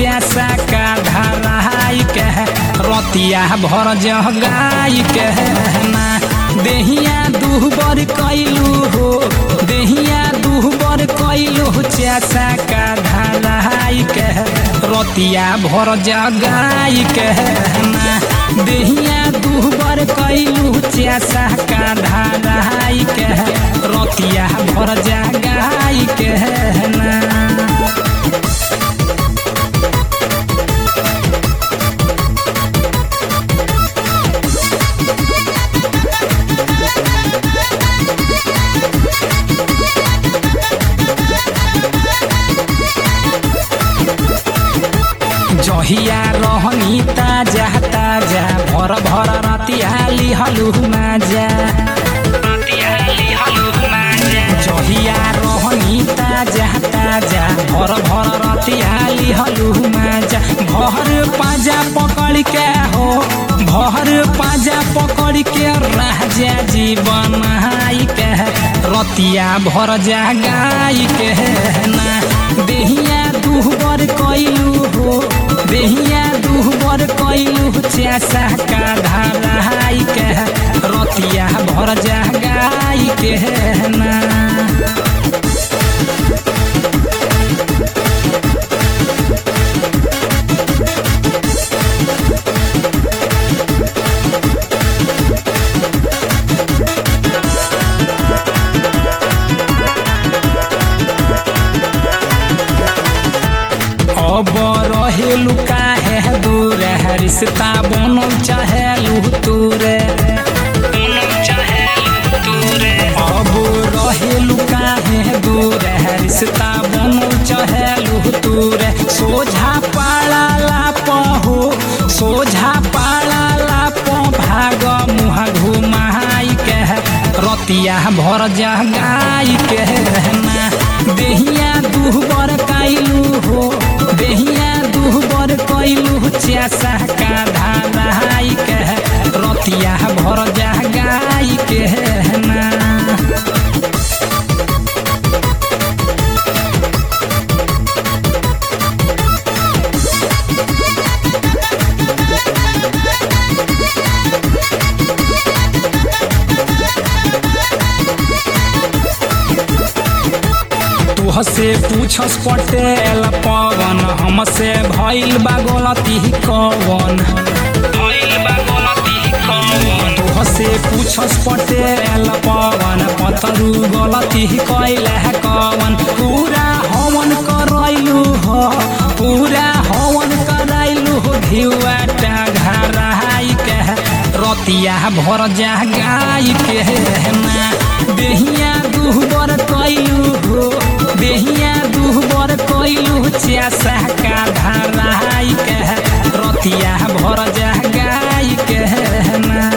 चासा का धराई के रतिया भर जगाई के ना देहिया दुहबर कैलू हो देहिया दुहबर कैलू चासा का धराई के रतिया भर जगाई के ना देहिया दुहबर कैलू चासा का धराई के रतिया भर जगाई के ना जहिया रहनी ताजा ताजा भर भर रतिया लिहलु माजा जहिया रहनी ताजा ताजा भर भर रतिया लिहलु माजा भर पाजा पकड़ के हो भर पाजा पकड़ के राजा जीवन हाई के रतिया भर जागाई के ना देहिया दुहबर कैलू हो देहिया दुहबर कैलू चासा का धराई के रतिया भर जागाई के ना अब रहेलु काहे दूर है रिश्ता बनल चाहेलु तूरे अब रहेलु काहे दूर है रिश्ता बनल चाहेलु तूरे सोझा पाला लाप हो सोझा पाला लाप भाग मुह घुमाई के रतिया भर जगाई के ना देहिया दुहबर कैलू हो देहिया दुहबर कैलू चासा का धाराई के रतिया भर जगाई के ना तुहसे पूछस पटेल पवन हमसे भइल बा गलती कवन तुहसे पूछस पटेल पवन पतरू गलती कैल है कवन पूरा हवन करैलू हो पूरा हवन करैलू हो घिउटा घराई के रतिया भर जागाई के ना देहिया दुहबर कैलू हो देहिया दुहबर कैलू चासा का धराई के रतिया भर जागाई के ना